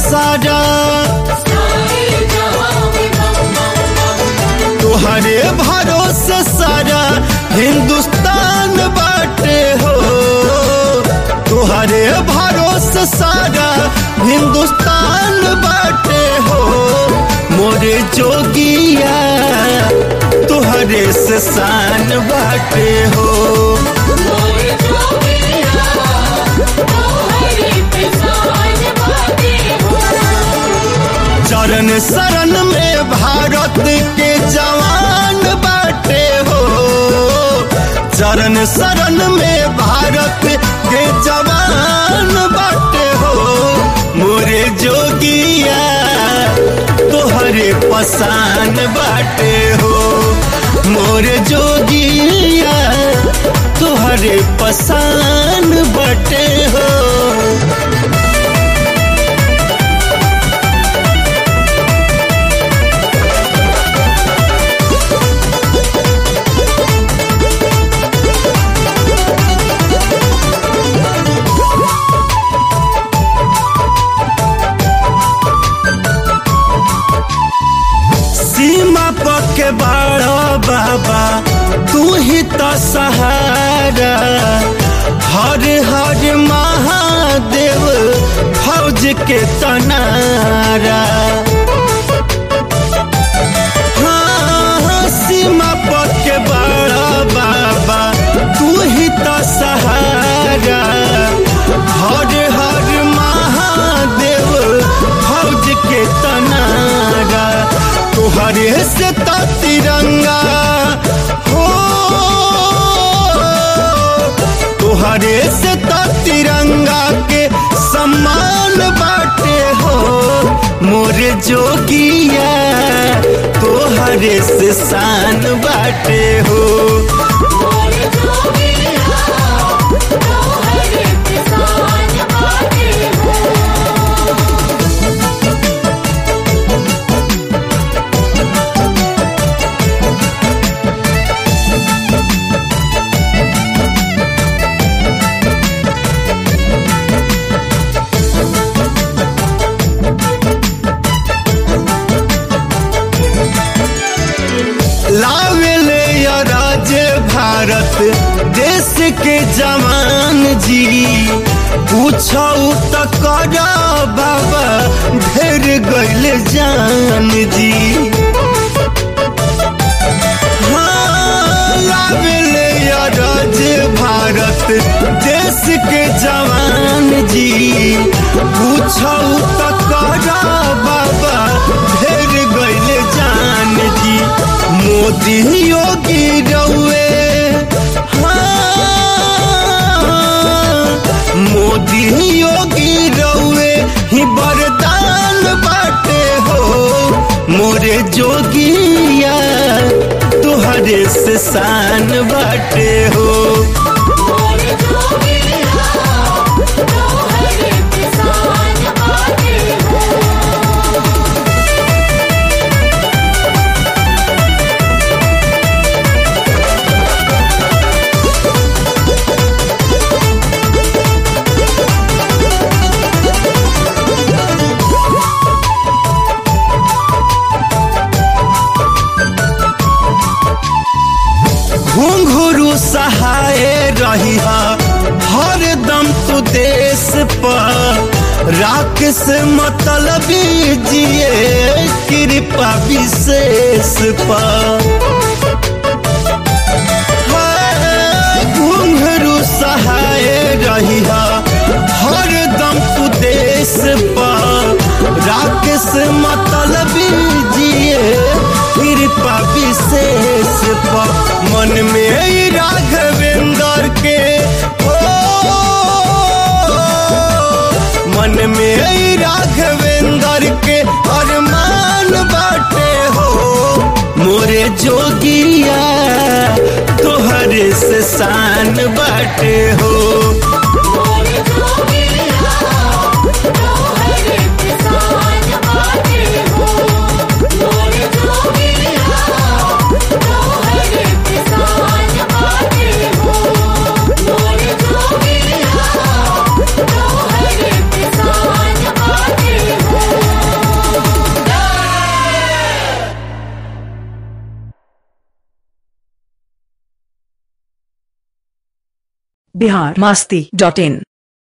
सारा तुहरे भरोसे सारा हिंदुस्तान बाटे हो तुहरे भरोसे सारा हिंदुस्तान बाटे हो मोरे जोगिया तुहरे से शान बाटे हो चरण शरण में भारत के जवान बाटे हो चरण शरण में भारत के जवान बाटे हो मोरे जोगिया तोहरे पसान बाटे हो मोरे जोगिया तोहरे पसान बाटे हो सीमा पके बड़ा बाबा तू ही तो सहारा हर हर महादेव फौज के तनारा हाँ, सीमा पके बड़ा बाबा तू ही तो सहारा हर हर महादेव फौज के तनारा तुहरे से तो तिरंगा हो तुहरे से तो तिरंगा के सम्मान बाटे हो मोरे जोगिया तोहरे से शान बाटे हो लावेले या राज्य भारत देश के जवान जी पूछो तो करा बाबा ढेर गैल जान जी हाँ, लावेले या राज्य भारत देश के जवान जी पूछो तो करा बाबा ढेर गैल जान जी मोदी योगी रउए हाँ, मोदी योगी रउए ही वरदान बाटे हो मोरे जोगिया तुहरे से शान बाटे हो घुंघरू सहाय रही हर दम तू देश पर राख से मतलब जिए कृपा विशेष पर घुंघरू सहाय रही हर दम तू देश पर राख से मतलब जिए कृपा विशेष पर मन में ही राघवेंद्र के हो मन में ही राघवेंद्र के अरमान बाटे हो मोरे जोगिया तोहरे से शान बाटे हो Oh बिहार मास्ती डॉट इन